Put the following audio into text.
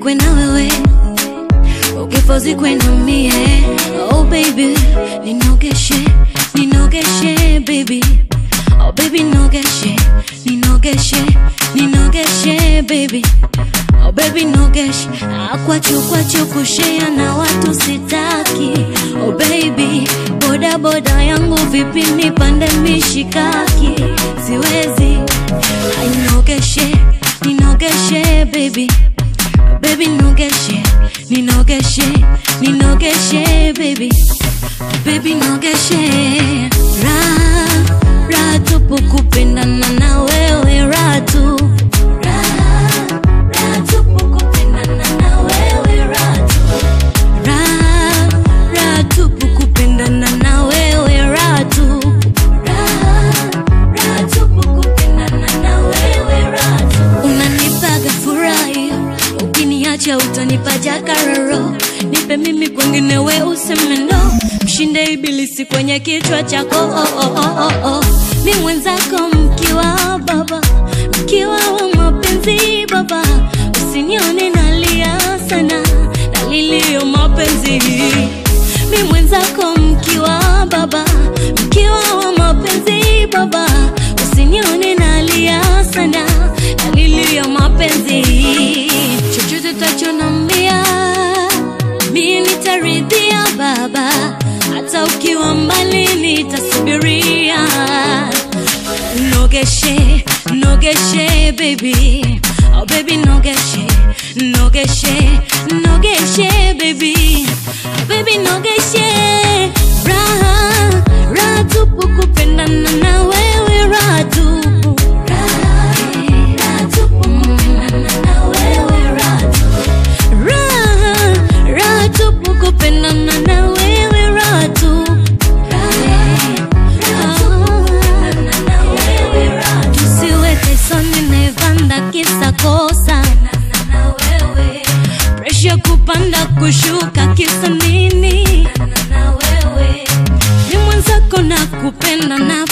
nizikwe na wewe ukifa zikwe na mie oh baby ninogeshe ninogeshe baby oh baby nogeshe ninogeshe ninogeshe baby oh baby nogeshe akwachu kwachu kushea na watu sitaki oh baby boda boda yangu vipi nipande mishikaki siwezi ainogeshe ninogeshe baby baby nogeshe ninogeshe ninogeshe baby baby nogeshe ra ra tupu kupendana na wewe ra tu Ra, ra tupu kupendana na wewe ra tu Ra, ra tupu kupendana na wewe ra tu Ra, ra tupu kupendana na wewe ra tu unanipaga furahi ukiniacha utanipa jakararo nipe mimi kwengine we useme no mshinde ibilisi kwenye kichwa chako oh, oh, oh, oh, oh. mi mwenzako mkiwa baba mkiwa wa mapenzi baba usinione nalia sana nalilio mapenzi mi mwenzako mkiwa baba mkiwa wa mapenzi baba usinione nalia sana nalilio mapenzi chochote tachonambia mi nitaridhia baba hata ukiwa mbali nitasubiria nogeshe nogeshe baby oh baby nogeshe nogeshe nogeshe baby oh baby nogeshe raha raha tupu kupendana na wewe raha tupu Raha tupu kupendana na wewe raha tupu raha raha tupu kupendana na wewe raha tupu tusiweke soni nevanda kisa kosa presha kupanda kushuka kisa nini ni mwenzako na kupenda na